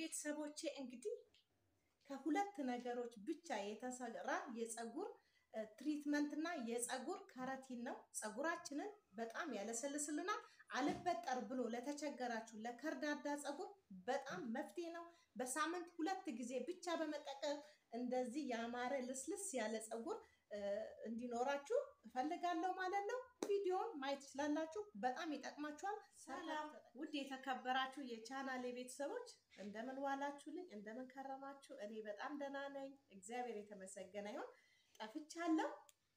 ቤተሰቦቼ እንግዲህ ከሁለት ነገሮች ብቻ የተሰራ የፀጉር ትሪትመንት እና የፀጉር ከረቲን ነው። ፀጉራችንን በጣም ያለሰልስልናል። አልበጠር ብሎ ለተቸገራችሁ ለከርዳዳ ፀጉር በጣም መፍትሄ ነው። በሳምንት ሁለት ጊዜ ብቻ በመጠቀም እንደዚህ ያማረ ልስልስ ያለ ፀጉር እንዲኖራችሁ እፈልጋለሁ ማለት ነው። ቪዲዮን ማየት ትችላላችሁ። በጣም ይጠቅማችኋል። ሰላም ውድ የተከበራችሁ የቻናሌ ቤተሰቦች እንደምን ዋላችሁልኝ? እንደምን ከረማችሁ? እኔ በጣም ደህና ነኝ። እግዚአብሔር የተመሰገነ ይሁን። ጠፍቻለሁ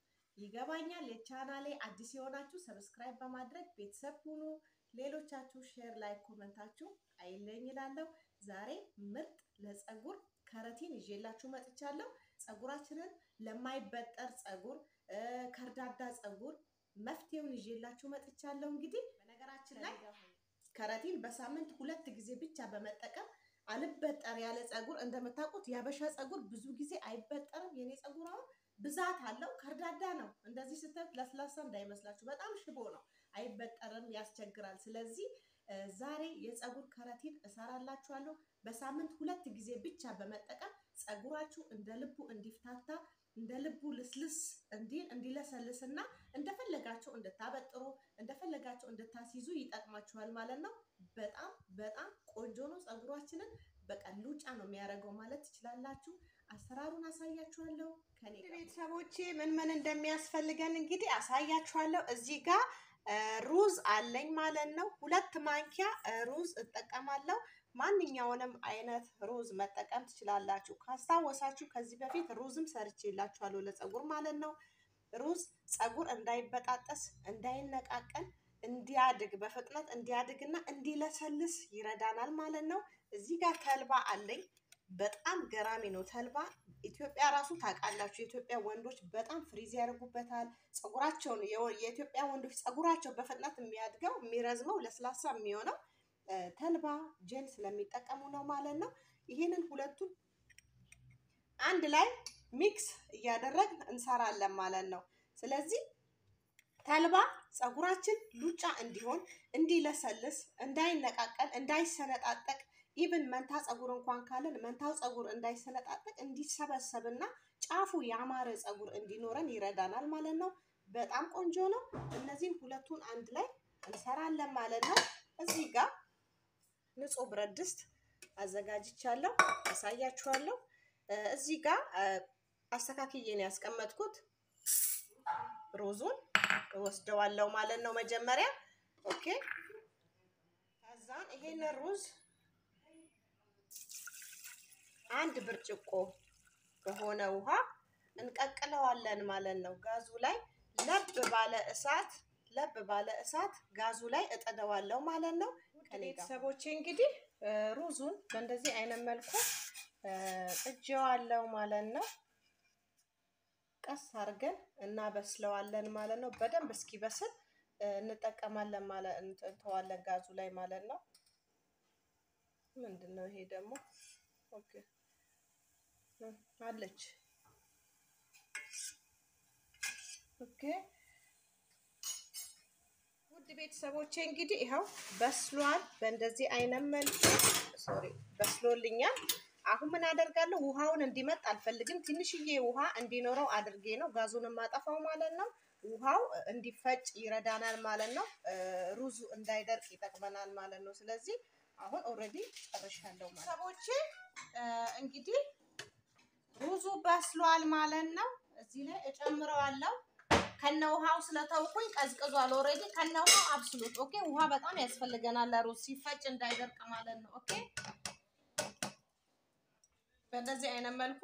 ይገባኛል። የቻናሌ አዲስ የሆናችሁ ሰብስክራይብ በማድረግ ቤተሰብ ሁኑ። ሌሎቻችሁ ሼር ላይ ኮመንታችሁ አይለኝ ይላለሁ። ዛሬ ምርጥ ለፀጉር ከረቲን ይዤላችሁ መጥቻለሁ። ፀጉራችንን ለማይበጠር ፀጉር፣ ከርዳዳ ፀጉር መፍትሄውን ይዤላችሁ መጥቻለሁ። እንግዲህ በነገራችን ላይ ከረቲን በሳምንት ሁለት ጊዜ ብቻ በመጠቀም አልበጠር ያለ ፀጉር እንደምታውቁት የአበሻ ፀጉር ብዙ ጊዜ አይበጠርም። የኔ ፀጉር አሁን ብዛት አለው፣ ከርዳዳ ነው። እንደዚህ ስታዩት ለስላሳ እንዳይመስላችሁ በጣም ሽቦ ነው፣ አይበጠርም፣ ያስቸግራል። ስለዚህ ዛሬ የፀጉር ከረቲን እሰራላችኋለሁ። በሳምንት ሁለት ጊዜ ብቻ በመጠቀም ፀጉራችሁ እንደ ልቡ እንዲፍታታ እንደ ልቡ ልስልስ እንዲል እንዲለሰልስና እንደፈለጋችሁ እንድታበጥሩ እንደፈለጋችሁ እንድታስይዙ ይጠቅማችኋል ማለት ነው። በጣም በጣም ቆንጆ ነው። ፀጉራችንን በቃ ሉጫ ነው የሚያደርገው ማለት ትችላላችሁ። አሰራሩን አሳያችኋለሁ። ከኔ ቤተሰቦቼ ምን ምን እንደሚያስፈልገን እንግዲህ አሳያችኋለሁ። እዚህ ጋር ሩዝ አለኝ ማለት ነው። ሁለት ማንኪያ ሩዝ እጠቀማለሁ። ማንኛውንም አይነት ሩዝ መጠቀም ትችላላችሁ። ካስታወሳችሁ ከዚህ በፊት ሩዝም ሰርቼላችኋለሁ ለፀጉር ማለት ነው። ሩዝ ፀጉር እንዳይበጣጠስ እንዳይነቃቀል እንዲያድግ በፍጥነት እንዲያድግና እንዲለሰልስ ይረዳናል ማለት ነው። እዚህ ጋር ተልባ አለኝ። በጣም ገራሚ ነው ተልባ። ኢትዮጵያ ራሱ ታውቃላችሁ፣ የኢትዮጵያ ወንዶች በጣም ፍሪዝ ያደርጉበታል ፀጉራቸውን። የኢትዮጵያ ወንዶች ፀጉራቸው በፍጥነት የሚያድገው የሚረዝመው ለስላሳ የሚሆነው ተልባ ጀል ስለሚጠቀሙ ነው ማለት ነው። ይሄንን ሁለቱን አንድ ላይ ሚክስ እያደረግን እንሰራለን ማለት ነው። ስለዚህ ተልባ ፀጉራችን ሉጫ እንዲሆን፣ እንዲለሰልስ፣ እንዳይነቃቀል፣ እንዳይሰነጣጠቅ ኢቭን መንታ ፀጉር እንኳን ካለን መንታው ፀጉር እንዳይሰነጣጠቅ እንዲሰበሰብና ጫፉ ያማረ ፀጉር እንዲኖረን ይረዳናል ማለት ነው። በጣም ቆንጆ ነው። እነዚህን ሁለቱን አንድ ላይ እንሰራለን ማለት ነው። እዚህ ጋር ንጹህ ብረት ድስት አዘጋጅቻለሁ፣ አሳያችኋለሁ። እዚህ ጋር አስተካክዬ ነው ያስቀመጥኩት። ሩዙን እወስደዋለሁ ማለት ነው መጀመሪያ። ኦኬ። ከዛን ይሄን ሩዝ አንድ ብርጭቆ በሆነ ውሃ እንቀቅለዋለን ማለት ነው። ጋዙ ላይ ለብ ባለ እሳት ለብ ባለ እሳት ጋዙ ላይ እጥደዋለሁ ማለት ነው። ቤተሰቦቼ እንግዲህ ሩዙን በእንደዚህ አይነት መልኩ ጥጄዋለሁ ማለት ነው። ቀስ አድርገን እናበስለዋለን ማለት ነው። በደንብ እስኪበስል እንጠቀማለን ማለት እንተዋለን ጋዙ ላይ ማለት ነው። ምንድን ነው ይሄ ደግሞ? ኦኬ አለች። ኦኬ ውድ ቤተሰቦቼ እንግዲህ ይኸው በስሏል። በእንደዚህ አይነት መልኩ ሶሪ በስሎልኛል። አሁን ምን አደርጋለሁ? ውሃውን እንዲመጥ አልፈልግም። ትንሽዬ ውሃ እንዲኖረው አድርጌ ነው ጋዙን የማጠፋው ማለት ነው። ውሃው እንዲፈጭ ይረዳናል ማለት ነው። ሩዙ እንዳይደርቅ ይጠቅመናል ማለት ነው። ስለዚህ አሁን ኦልሬዲ ጨርሻለሁ ማለት ሰቦቼ እንግዲህ ሩዙ በስሏል ማለት ነው። እዚህ ላይ እጨምረዋለሁ ከነ ውሃው ስለተውኩኝ ቀዝቅዟል። ኦልሬዲ ከነ ውሃው አብስሉት። ኦኬ ውሃ በጣም ያስፈልገናል ለሩዝ ሲፈጭ እንዳይደርቅ ማለት ነው። ኦኬ በእንደዚህ አይነት መልኩ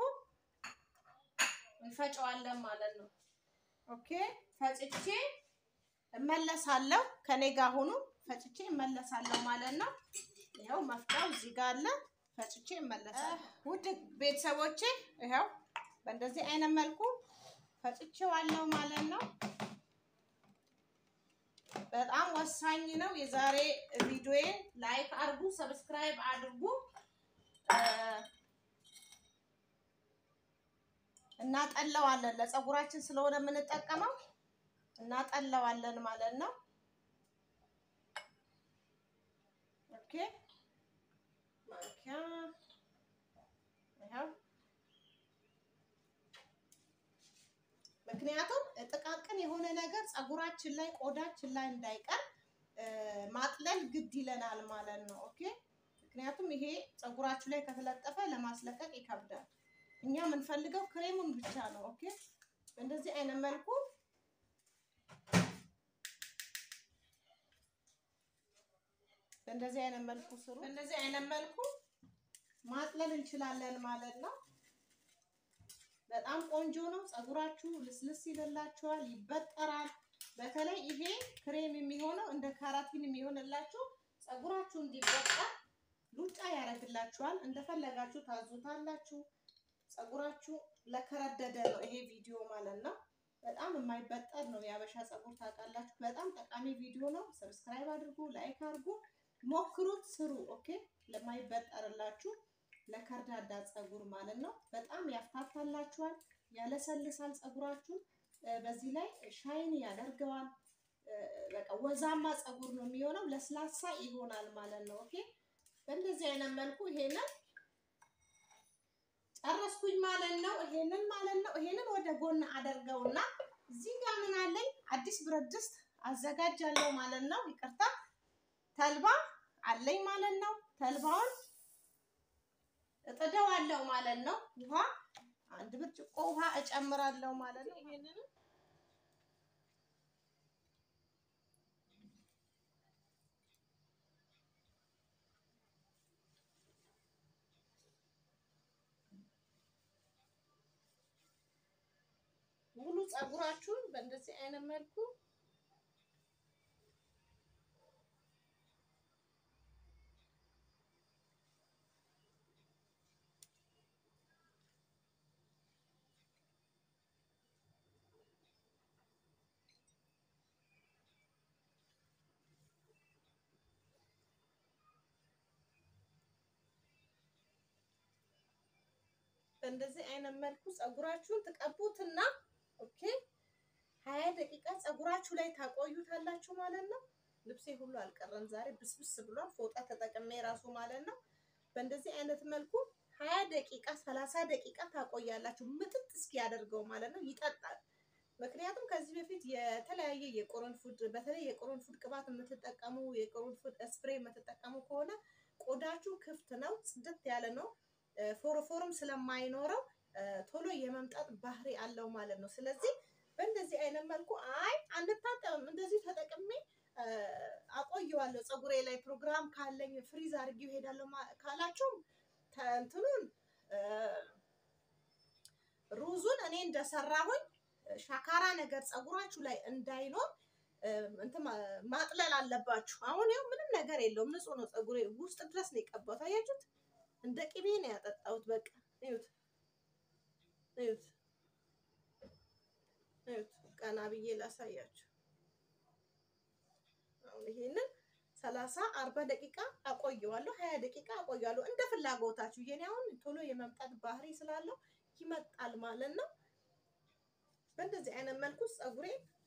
እንፈጨዋለን ማለት ነው። ኦኬ ፈጭቼ እመለሳለሁ። ከኔ ጋር ሆኑ። ፈጭቼ እመለሳለሁ ማለት ነው። ይኸው መፍጫው እዚህ ጋር አለ። ፈጭቼ እመለሳለሁ። ውድ ቤተሰቦቼ ይኸው በእንደዚህ አይነት መልኩ ፈጭቼዋለሁ ማለት ነው። በጣም ወሳኝ ነው። የዛሬ ቪዲዮዬን ላይክ አድርጉ፣ ሰብስክራይብ አድርጉ። እናጠለዋለን ለፀጉራችን ስለሆነ የምንጠቀመው እናጠለዋለን ማለት ነው። ኦኬ ማንኪያ ምክንያቱም ጥቃቅን የሆነ ነገር ፀጉራችን ላይ ቆዳችን ላይ እንዳይቀር ማጥለል ግድ ይለናል ማለት ነው። ኦኬ ምክንያቱም ይሄ ፀጉራችሁ ላይ ከተለጠፈ ለማስለቀቅ ይከብዳል። እኛ የምንፈልገው ክሬሙን ብቻ ነው። ኦኬ በእንደዚህ አይነት መልኩ በእንደዚህ አይነት መልኩ ስሩ። በእንደዚህ አይነት መልኩ ማጥለል እንችላለን ማለት ነው። በጣም ቆንጆ ነው። ፀጉራችሁ ልስልስ ይልላችኋል፣ ይበጠራል። በተለይ ይሄ ክሬም የሚሆነው እንደ ካራቲን የሚሆንላችሁ ፀጉራችሁ እንዲበጠር ሉጫ ያደርግላችኋል። እንደፈለጋችሁ ታዙታላችሁ። ፀጉራችሁ ለከረደደ ነው ይሄ ቪዲዮ ማለት ነው። በጣም የማይበጠር ነው የአበሻ ፀጉር ታውቃላችሁ። በጣም ጠቃሚ ቪዲዮ ነው። ሰብስክራይብ አድርጉ፣ ላይክ አድርጉ፣ ሞክሩት፣ ስሩ። ኦኬ ለማይበጠርላችሁ ለከርዳዳ ፀጉር ማለት ነው። በጣም ያፍታታላችኋል፣ ያለሰልሳል ፀጉራችሁ። በዚህ ላይ ሻይን ያደርገዋል። በቃ ወዛማ ፀጉር ነው የሚሆነው፣ ለስላሳ ይሆናል ማለት ነው። ኦኬ በእንደዚህ አይነት መልኩ ይሄንን ጨረስኩኝ ማለት ነው። ይሄንን ማለት ነው። ይሄንን ወደ ጎን አደርገውና እዚህ ጋር ምን አለኝ አዲስ ብረት ድስት አዘጋጃለሁ ማለት ነው። ይቅርታ ተልባ አለኝ ማለት ነው። ተልባውን እጥደዋለሁ ማለት ነው። ውሃ አንድ ብርጭቆ ውሃ እጨምራለሁ ማለት ነው። ይሄንን ሙሉ ፀጉራችሁን በእንደዚህ አይነት መልኩ በእንደዚህ አይነት መልኩ ፀጉራችሁን ትቀቡትና ኦኬ ሀያ ደቂቃ ፀጉራችሁ ላይ ታቆዩታላችሁ ማለት ነው። ልብሴ ሁሉ አልቀረም ዛሬ ብስብስ ብሏል። ፎጣ ተጠቅሜ ራሱ ማለት ነው። በእንደዚህ አይነት መልኩ ሀያ ደቂቃ ሰላሳ ደቂቃ ታቆያላችሁ ምጥጥ እስኪያደርገው ማለት ነው። ይጠጣል። ምክንያቱም ከዚህ በፊት የተለያየ የቅርንፉድ በተለይ የቅርንፉድ ቅባት የምትጠቀሙ የቅርንፉድ ስፕሬ የምትጠቀሙ ከሆነ ቆዳችሁ ክፍት ነው፣ ጽድት ያለ ነው። ፎርፎርም ስለማይኖረው ቶሎ የመምጣት ባህሪ አለው ማለት ነው። ስለዚህ በእንደዚህ አይነት መልኩ አይ አንታጠብም እንደዚህ ተጠቅሜ አቆየዋለሁ ፀጉሬ ላይ ፕሮግራም ካለኝ ፍሪዝ አድርጌው እሄዳለሁ ካላችሁም እንትኑን ሩዙን እኔ እንደሰራሁኝ ሻካራ ነገር ፀጉራችሁ ላይ እንዳይኖር እንትን ማጥለል አለባችሁ። አሁን ያው ምንም ነገር የለውም ንጹህ ነው ፀጉሬ ውስጥ ድረስ ነው የቀባሁት። አያችሁት? እንደ ቅቤ ነው ያጠጣሁት። በቃ እዩት እዩት እዩት። ቀና ብዬ ላሳያችሁ። አሁን ይሄንን ሰላሳ አርባ ደቂቃ አቆየዋለሁ፣ ሀያ ደቂቃ አቆየዋለሁ እንደ ፍላጎታችሁ። የኔ አሁን ቶሎ የመምጣት ባህሪ ስላለው ይመጣል ማለት ነው። በእንደዚህ አይነት መልኩ ፀጉሬ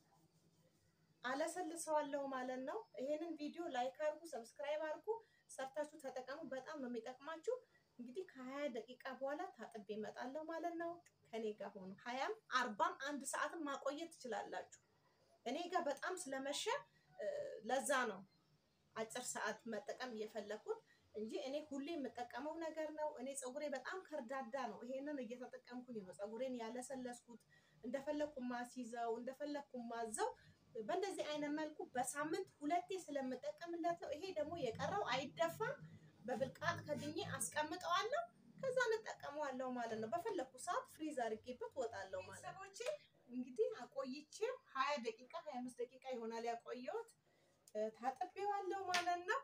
አለሰልሰዋለሁ ማለት ነው። ይሄንን ቪዲዮ ላይክ አድርጉ፣ ሰብስክራይብ አድርጉ፣ ሰርታችሁ ተጠቀሙ። በጣም ነው የሚጠቅማችሁ። እንግዲህ ከሀያ ደቂቃ በኋላ ታጥቤ እመጣለሁ ማለት ነው። ከኔ ጋር ሆኖ ሀያም አርባም አንድ ሰዓትም ማቆየት ትችላላችሁ። እኔ ጋር በጣም ስለመሸ ለዛ ነው አጭር ሰዓት መጠቀም እየፈለኩት እንጂ እኔ ሁሌ የምጠቀመው ነገር ነው። እኔ ፀጉሬ በጣም ከርዳዳ ነው። ይሄንን እየተጠቀምኩኝ ነው ፀጉሬን ያለሰለስኩት እንደፈለኩ ማስይዘው እንደፈለኩ ማዘው በእንደዚህ አይነት መልኩ በሳምንት ሁለቴ ስለምጠቀምለት ነው። ይሄ ደግሞ የቀረው አይደፋም። በብልቃጥ ከድኜ አስቀምጠዋለሁ። ከዛ እንጠቀመዋለሁ ማለት ነው። በፈለኩ ሰዓት ፍሪዝ አድርጌበት ወጣለሁ ማለት ነው። ሰዎቼ እንግዲህ አቆይቼ ሀያ ደቂቃ ሀያ አምስት ደቂቃ ይሆናል ያቆየሁት። ታጥቤዋለሁ ማለት ነው።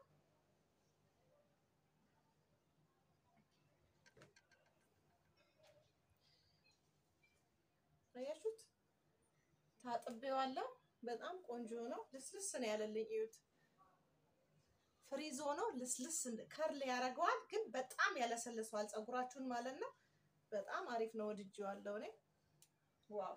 አያችሁት? ታጥቤዋለሁ። በጣም ቆንጆ ነው። ልስልስ ነው ያለልኝ። እዩት። ፍሪዞ ነው ልስልስ ከርል ያደርገዋል፣ ግን በጣም ያለሰልሰዋል ፀጉራችሁን ማለት ነው። በጣም አሪፍ ነው። ወድጄዋለሁ እኔ ዋው።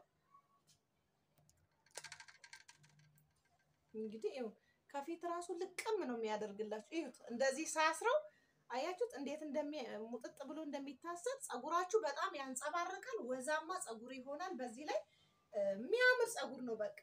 እንግዲህ ይኸው ከፊት ራሱ ልቅም ነው የሚያደርግላችሁ። ይሁት እንደዚህ ሳስረው አያችሁት እንዴት እንደሚ ሙጥጥ ብሎ እንደሚታሰር ፀጉራችሁ በጣም ያንጸባርቃል። ወዛማ ፀጉር ይሆናል። በዚህ ላይ የሚያምር ፀጉር ነው። በቃ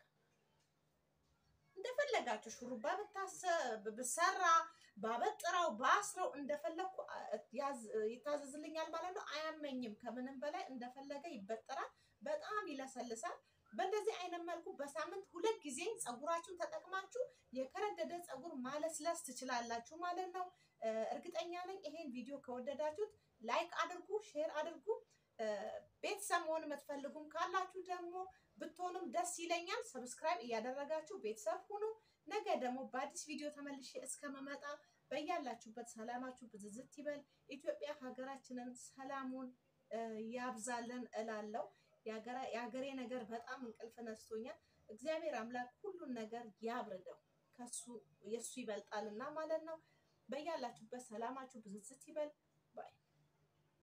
እንደፈለጋችሁ ሹሩባ ብሰራ ባበጥረው ባስረው እንደፈለግኩ ይታዘዝልኛል ማለት ነው። አያመኝም። ከምንም በላይ እንደፈለገ ይበጠራል። በጣም ይለሰልሳል። በእንደዚህ አይነት መልኩ በሳምንት ሁለት ጊዜ ፀጉራችሁን ተጠቅማችሁ የከረደደ ፀጉር ማለስለስ ትችላላችሁ ማለት ነው። እርግጠኛ ነኝ ይሄን ቪዲዮ ከወደዳችሁት ላይክ አድርጉ፣ ሼር አድርጉ። ቤተሰብ መሆን የምትፈልጉም ካላችሁ ደግሞ ብትሆኑም ደስ ይለኛል። ሰብስክራይብ እያደረጋችሁ ቤተሰብ ሁኑ። ነገ ደግሞ በአዲስ ቪዲዮ ተመልሼ እስከመመጣ በያላችሁበት ሰላማችሁ ብዝዝት ይበል። ኢትዮጵያ ሀገራችንን ሰላሙን ያብዛልን እላለሁ። የሀገሬ ነገር በጣም እንቅልፍ ነስቶኛል። እግዚአብሔር አምላክ ሁሉን ነገር ያብርደው፣ ከሱ የእሱ ይበልጣልና ማለት ነው። በያላችሁበት ሰላማችሁ ብዝዝት ይበል ባይ